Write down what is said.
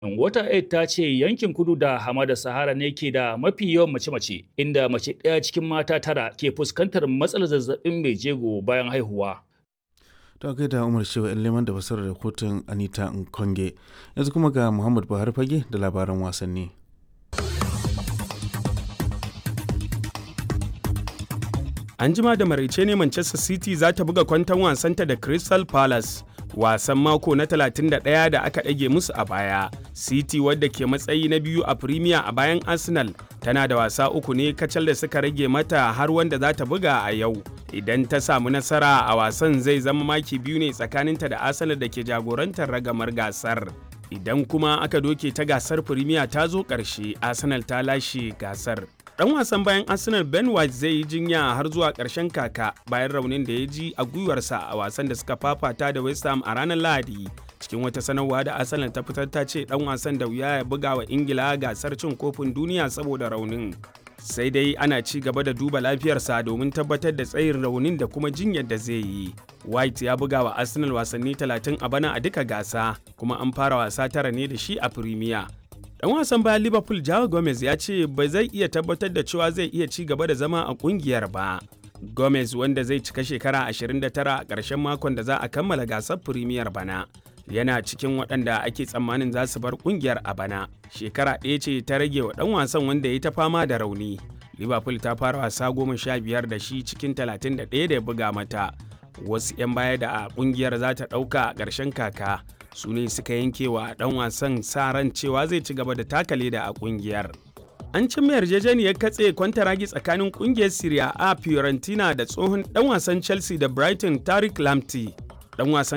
Wata Aid ta ce yankin kudu da hamada Sahara ne ke da mafi yawan mace-mace, inda mace ɗaya cikin mata tara ke fuskantar matsalar zazzabin mai jego bayan haihuwa. ta kai da umar shewa yan leman da fasarar rahoton anita nkonge yanzu kuma ga muhammad buhari fage da labaran wasanni an jima da maraice ne manchester city za ta buga kwanton wasanta da crystal palace wasan mako na 31 da aka ɗage musu a baya city wadda ke matsayi na biyu a premier a bayan arsenal tana da wasa uku ne kacal da suka rage mata har wanda za ta buga a yau idan ta samu nasara a wasan zai zama maki biyu ne tsakaninta da arsenal da ke jagorantar ragamar gasar idan kuma aka doke ta gasar premier ta zo ƙarshe arsenal ta lashe gasar dan wasan bayan arsenal ben white zai yi jinya har zuwa ƙarshen kaka bayan raunin da ya ji a gwiwarsa a wasan da suka fafata da west ham a ranar lahadi cikin wata sanarwa da arsenal ta fitar ta ce dan wasan da wuya ya buga wa ingila gasar cin kofin duniya saboda raunin sai dai ana ci gaba da duba lafiyarsa domin tabbatar da tsayin raunin da kuma jinyar da zai yi white ya buga wa arsenal wasanni 30 a bana a duka gasa kuma an fara wasa tara ne da shi a premier Dan wasan bayan Liverpool Joao Gomez ya ce ba zai iya tabbatar da cewa zai iya ci gaba da zama a kungiyar ba. Gomez wanda zai cika shekara 29 a ƙarshen makon da za a kammala gasar Premier bana. Yana cikin waɗanda ake tsammanin za su bar kungiyar a bana. Shekara ɗaya ce ta rage wa ɗan wasan wanda ya ta fama da rauni. Liverpool ta fara wasa goma sha biyar da shi cikin 31 da ya buga mata. Wasu 'yan baya da a kungiyar za ta ɗauka a ƙarshen kaka. su ne suka yanke wa dan wasan sa ran cewa zai ci gaba da taka leda a kungiyar. An cimma yarjejeniyar katse kwantaragi tsakanin kungiyar Serie A Fiorentina da tsohon dan wasan Chelsea da Brighton Tariq Lamptey. Dan wasan